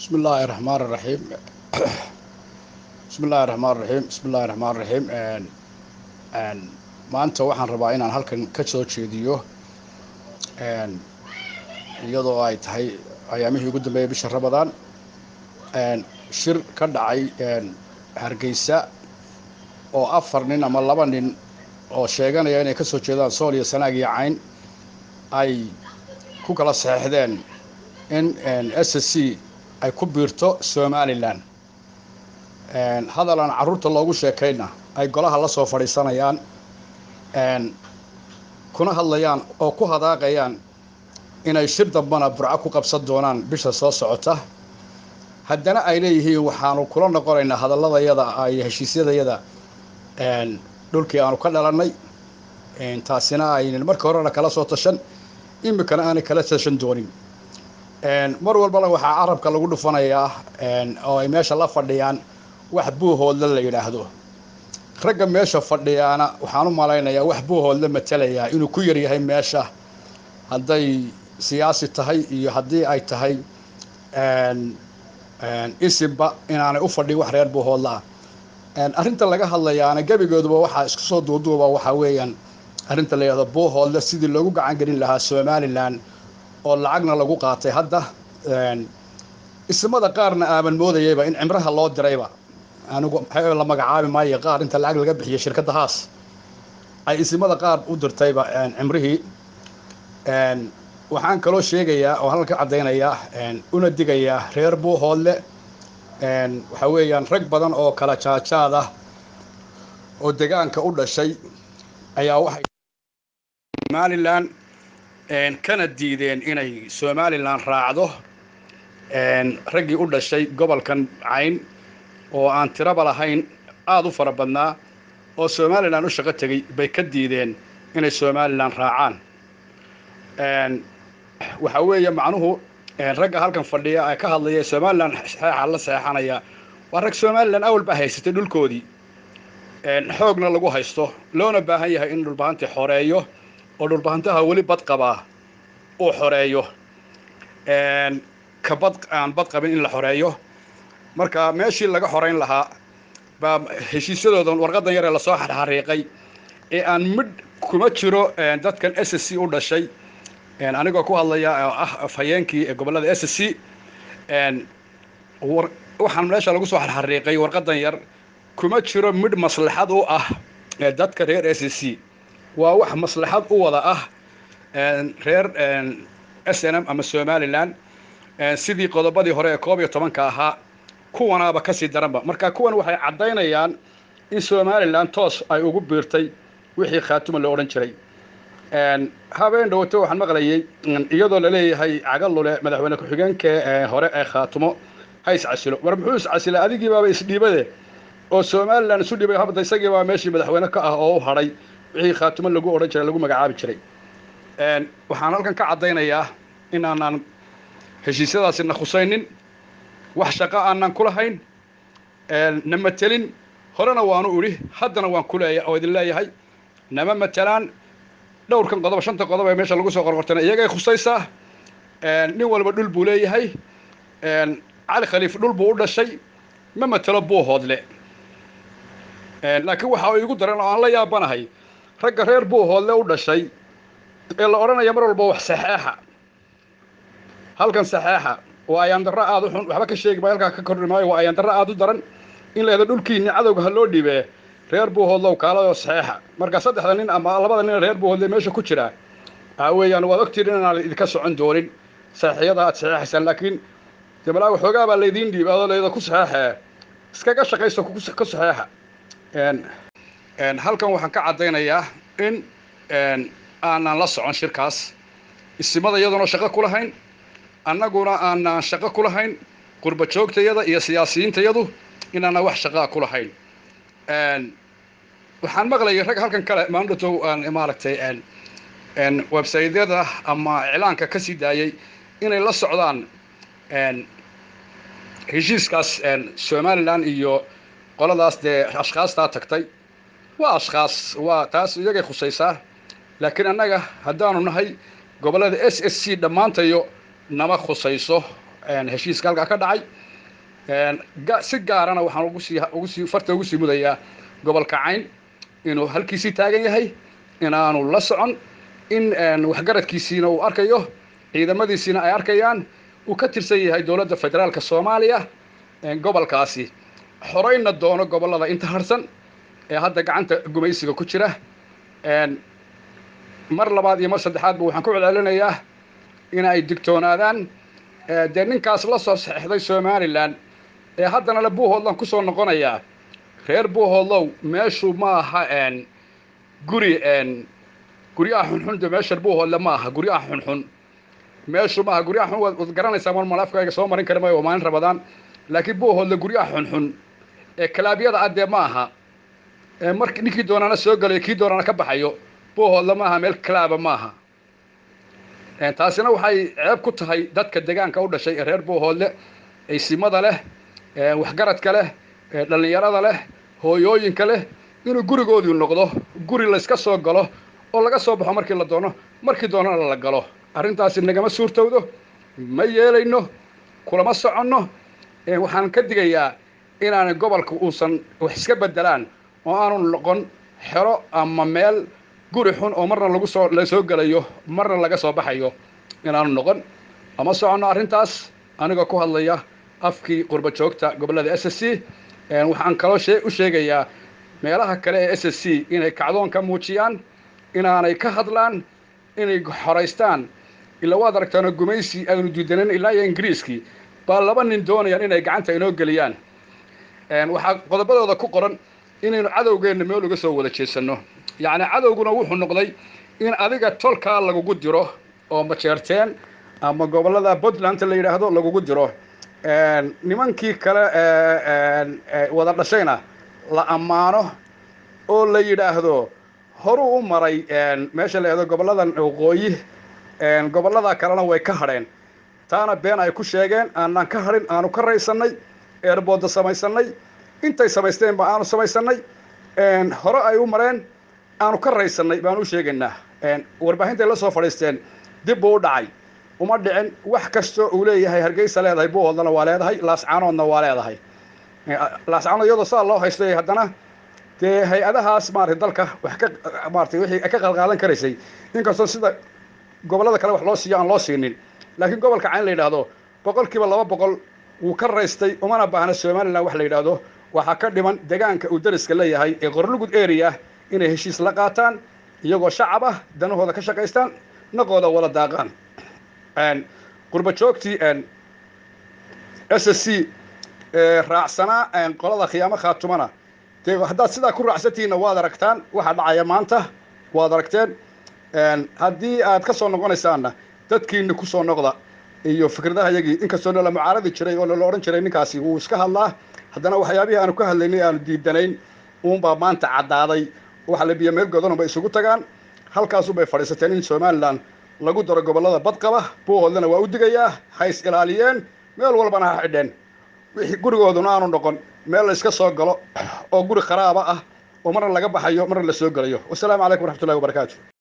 بسم الله الرحمن الرحيم بسم الله الرحمن الرحيم بسم الله الرحمن الرحيم maanta waxaan rabaa inaan halkan ka soo jeediyo iyadoo ay tahay ayaamihii ugu dambeeyay bisha ramadaan shir ka dhacay hargeysa oo afar nin ama laba nin oo sheeganaya inay ka soo jeedaan sool iyo sanaag iyo cayn ay ku kala saxeixdeen in s c ay ku biirto somalilan hadal aan carruurta loogu sheekayna ay golaha la soo fadhiisanayaan kuna hadlayaan oo ku hadaaqayaan inay shir dambana burco ku qabsan doonaan bisha soo socota haddana ay leeyihiin waxaanu kula noqonaynaa hadalladayada iyo heshiisyadayada dhulkii aanu ka dhalannay taasina aynan markii horena kala soo tashan iminkana aanay kala tashan doonin mar walbana waxaa carabka lagu dhufanayaa oo ay meesha la fadhiyaan wax buuhoodle la yidhaahdo ragga meesha fadhiyaana waxaan u malaynayaa wax buuhoodle matelayaa inuu ku yaryahay meesha hadday siyaasi tahay iyo haddii ay tahay isimba inaanay u fadhin wax reer buuhoodle ah arrinta laga hadlayaana gebigooduba waxaa isku soo duuduuba waxaa weeyaan arrinta la yidhahdo buuhoodle sidii loogu gacan gelin lahaa somalilan oo lacagna lagu qaatay hadda ismada qaarna aaban moodayayba in cimraha loo dirayba anigu la magacaabi maayo qaar inta lacag laga bixiyay shirkadda haas ay ismada qaar u dirtayba cimrihii waxaan kaloo sheegayaa oo halkan ka caddaynayaa una digayaa reer buuhoodle waxaa weeyaan rag badan oo kala jaajaad ah oo degaanka u dhashay ayaa waxay somalilan kana diideen inay somalilan raacdo raggii u dhashay gobolkan cayn oo aan tiraba lahayn aada u fara badnaa oo somalilan u shaqo tegey bay ka diideen inay somalilan raacaan waxaa weeye macnuhu ragga halkan fadhiya ee ka hadlaya somalilan saxeexa la saxeexanaya waa rag somalilan awal baa haysatay dhulkoodii xoogna lagu haysto loona baahan yahay in dhulbahanti xoreeyo oo dhulbahantaha weli bad qabaa uu xoreeyo ka bad aan bad qabin in la xoreeyo marka meeshii laga xorayn lahaa baa heshiisyadoodan warqadan yaree lasoo xarxariiqay ee aan midh kuma jiro dadkan s c u dhashay anigoo ku hadlaya oo ah afhayeenkii ee gobollada s c waxaan meesha lagu soo xarxariiqay warqadan yar kuma jiro midh maslaxad u ah dadka reer s c waa wax maslaxad u wada ah reer s n m ama somalilan sidii qodobadii hore ee koob iyo tobanka ahaa kuwanaaba kasii daranba marka kuwan waxay caddaynayaan in somalilan toos ay ugu biirtay wixii khaatuma la odhan jiray habeen dhawato waxaan maqlayay iyadoo laleeyahay cagalule madaxweyne ku-xigeenka hore ee khaatumo ha iscasilo war muxuu iscasilay adigii baaba isdhiibade oo somalilan isu dhibay habda isagii baa meeshii madaxweyne ka ah oo u hadhay wixii khaatumo lagu odhan jiray lagu magacaabi jiray waxaan halkan ka caddaynayaa in aanaan heshiisyadaasi na khusaynin wax shaqo aanan ku lahayn na matelin horena waanu idhi haddana waan ku leeya oo idin leeyahay nama matelaan dhowrkan qodob shanta qodob ee meesha lagu soo qorqortana iyagay khusaysaa nin walba dhul buu leeyahay cali khaliif dhul buu u dhashay ma matelo buuhoodle laakiin waxa igu daran oo aan la yaabanahay ragga reer buuhoodle u dhashay ee la odhanaya mar walba wax saxeexa halkan saxeexa waa ayaandarro aada u xun waxba ka sheegi maayo halkaa ka kordhi maayo waa ayaandarro aada u daran in la yahdo dhulkiinni cadowga ha loo dhibee reer buuhoodlow kaaladoo saxeexa marka saddexda nin ama labada nin reer buuhoodle meesha ku jiraa aa weeyaan waad ogtiin inaan idinka socon doonin saxiixyada aad saxeexaysaan laakiin demalaa waxoogaa baa laydiin dhiiba adoo layda ku saxeexee iskaga shaqayso ka saxeexa halkan waxaan ka caddaynayaa in aanan la socon shirkaas isimada iyadoona shaqo ku lahayn annaguna aanaan shaqo ku lahayn qurba joogtayada iyo siyaasiyiintayadu inaanaan wax shaqaa ku lahayn waxaan maqlayay rag halkan kale maandhatow maaragtay websaydyada ama iclaanka ka sii daayay inay la socdaan heshiiskaas somalilan iyo qoladaas dee ashkaastaa tagtay waa ashkaas waa taas iyagay khusaysaa laakiin annaga haddaanu nahay gobollada s s c dhammaantayo nama khusayso heshiiska halkaa ka dhacay si gaarana waxaan ugu sii ugu sii farta ugu sii mudayaa gobolka cayn inuu halkiisii taagan yahay inaanu la socon in waxgaradkiisiina uu arkayo ciidamadiisiina ay arkayaan uu ka tirsan yahay dowladda federaalka soomaaliya gobolkaasi xoreynna doono gobollada inta harsan ee hadda gacanta gumaysiga ku jira mar labaad iyo mar saddexaadba waxaan ku celcelinayaa in ay digtoonaadaan dee ninkaas la soo saxeixday somalilan ee haddana le buuhoodlan ku soo noqonayaa reer buuhoodlow meeshu ma aha guri guryaha xunxun de meesha buuhoodle ma aha guryaha xunxun meeshu maaha guryaha xun waad garanaysaa mar malafkayga soo marin kara maayo waa maalin rabadaan laakiin buuhoodle guryaha xunxun ee kalaabyada ah dee ma aha mark ninkii doonaana soo galayo kii doonaana ka baxayo buuhoodle ma aha meel kalaaba ma aha taasina waxay ceeb ku tahay dadka deegaanka u dhashay ee reer buuhoodle aysimada leh waxgaradka leh dhallinyarada leh hooyooyinka leh inuu gurigoodii noqdo guri layska soo galo oo laga soo baxo markii la doono markii doonana la galo arrintaasi nagama suurtowdo ma yeelayno kulama soconno waxaan ka digayaa inaanay gobolka uusan wax iska beddelaan oo aanu noqon xero ama meel guri xun oo marna lagu soo la soo gelayo marna laga soo baxayo inaanu noqon ama soconno arrintaas anigoo ku hadlaya afkii qurba joogta gobollada s s c waxaan kaloo shee u sheegayaa meelaha kale ee s s c inay kacdoon ka muujiyaan inaanay ka hadlaan inay xoraystaan ilaa waad aragtaano gumaysi aynu diidanan ilaa iyo ingiriiskii baa laba nin doonayaan inay gacanta inoo geliyaan waxaa qodobadooda ku qoran inaynu cadowgeenna meel uga soo wada jeesanno yacni cadowguna wuxuu noqday in adiga tolkaa lagugu diro oo majeerteen ama gobollada puntland la yidhaahdo lagugu diro nimankii kale wada dhashayna la ammaano oo la yidhaahdo horuu u maray meesha la yidhahdo gobolladan waqooyi gobollada kalena way ka hadheen taana been ay ku sheegeen aanaan ka hadhin aanu ka raysannay eerbooda samaysannay intay samaysteenba aanu samaysannay hore ay u mareen aanu ka raysannay baanu u sheegaynaa warbaahintaay la soo fadhiisteen dib buu u dhacay uma dhicin wax kastoo uu leeyahay hargeysa leedahay buuhoodlana waa leedahay laascaanoodna waa leedahay laascaanood iyadoo saa loo haystay haddana dee hay-adahaas maarata dalka wax ka maarata wixii ka qalqaadan karaysay inkastoo sida gobollada kale wax loo siiyo aan loo siinin laakiin gobolka cayn la yidhaahdo boqol kiiba laba boqol wuu ka raystay umana baahna somalilan wax la yidhaahdo waxaa ka dhiman deegaanka uu dariska leeyahay ee qorlugud area inay heshiis la qaataan iyagoo shacab ah danahooda ka shaqaystaan naqooda wada daaqaan qurba joogtii s s c raacsanaa qolada khiyaamo khaatumana dee haddaad sidaa ku raacsantihiinna waad aragtaan waxaa dhacaya maanta waad aragteen haddii aad ka soo noqonaysaanna dadkiina ku soo noqda iyo fikradaha yagii inkastoo nala mucaaradi jiray oo nala odhan jiray ninkaasi wuu iska hadlaa haddana waxyaabihii aanu ka hadlaynay aanu diidanayn uunbaa maanta caddaaday waxa la biyo meel godanunbay isugu tagaan halkaasunbay fadhiisateen in somalilan lagu daro gobollada badqaba buuhoodlana waa u digayaa ha is ilaaliyeen meel walbana ha xidheen wixii gurigooduna aanu noqon meel la iska soo galo oo guri kharaaba ah oo marna laga baxayo marna la soo gelayo wasalaamu calaykum waraxmatullahi wabarakaatu